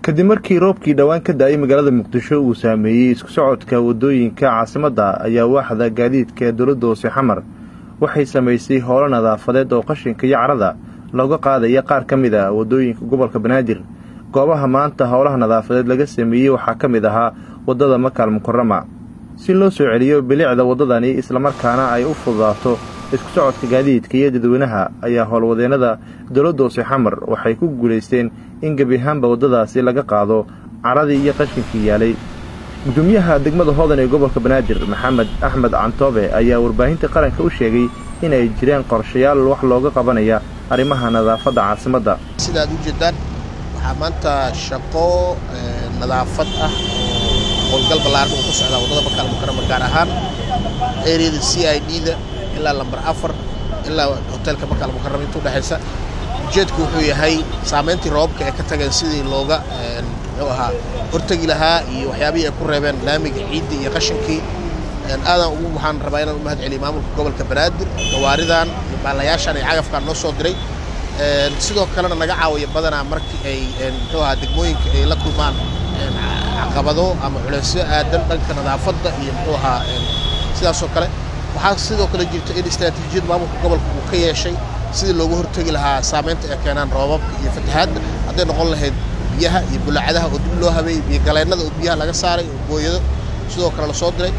kadib markii roobkii dhowaan ka da-ay magaalada muqdisho uu saameeyey isku socodka waddooyinka caasimadda ayaa waaxda gaadiidka ee dowladda hoose xamar waxay samaysay howlo nadaafadeed oo qashinka iyo carada looga qaadaya qaar ka mid a waddooyinka gobolka banaadir goobaha maanta howlaha nadaafadeed laga sameeyey waxaa ka mid ahaa waddada makaal mukarama si loo soo celiyo bilicda waddadani islamarkaana ay u fududaato isku socodka gaadiidka iyo dadweynaha ayaa howlwadeennada dowladda hoose xamar waxay ku guulaysteen in gebi ahaanba waddadaasi laga qaado caradii iyo qashinkii yaalay gudoomiyaha degmada hodan ee gobolka banaadir maxamed axmed cantoobe ayaa warbaahinta qaranka u sheegay in ay jiraan qorshayaal wax looga qabanaya arrimaha nadaafadda caasimadda sidaad u jeedaan waxaa maanta shaqo nadaafad ah oo howlgal ballaaran uu ku socdaa waddada makaal mukarama gaar ahaan eriyada c i d da ilaa lambar afar ilaa hoteelka makaal mukarama inta udhexaysa ujeedku wuxuu yahay saamayntii roobabka ee ka tageen sidii looga muxuu ahaa hortegi lahaa iyo waxyaabihii ay ku reebeen laamiga ciidda iyo qashinkii aadan ugu waxaan rabaa inaan u mahad celiyo maamulka gobolka banaadir gawaaridan iyo baalayaashan iyo cagafkaan noo soo diray sidoo kalena naga caawiya badanaa markii ay muxuu ahaa degmooyinka ay la kulmaan caqabado ama culeysyo aadan dhanka nadaafadda iyo muxuu ahaa sidaasoo kale waxaa sidoo kale jirta in istaraatiijiyad maamulka gobolka uu ka yeeshay sidii loogu hortegi lahaa saamaynta ay keenaan roobabka iyo fatahaadda hadday noqon lahayd biyaha iyo bulaacadaha oo dib loo habeeyey biyo galeennada oo biyaha laga saaray oo booyado sidoo kale lasoo diray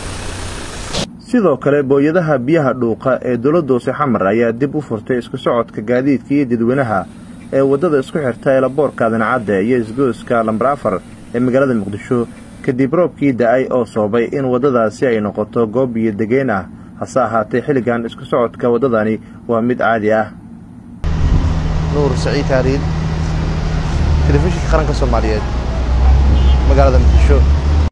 sidoo kale booyadaha biyaha dhuuqa ee dowladda hoose xamar ayaa dib u furtay isku socodka gaadiidka iyo dadweynaha ee waddada isku xirta eelaboorka adancadde iyo isgooska lambar afar ee magaalada muqdisho kadib roobkii da-ay oo sababay in waddadaasi ay noqoto goob biyo degeen ah hase ahaatee xilligan isku socodka waddadani waa mid caadi ah nuur saciid haariid telefishinka qaranka soomaaliyeed magaalada muqdisho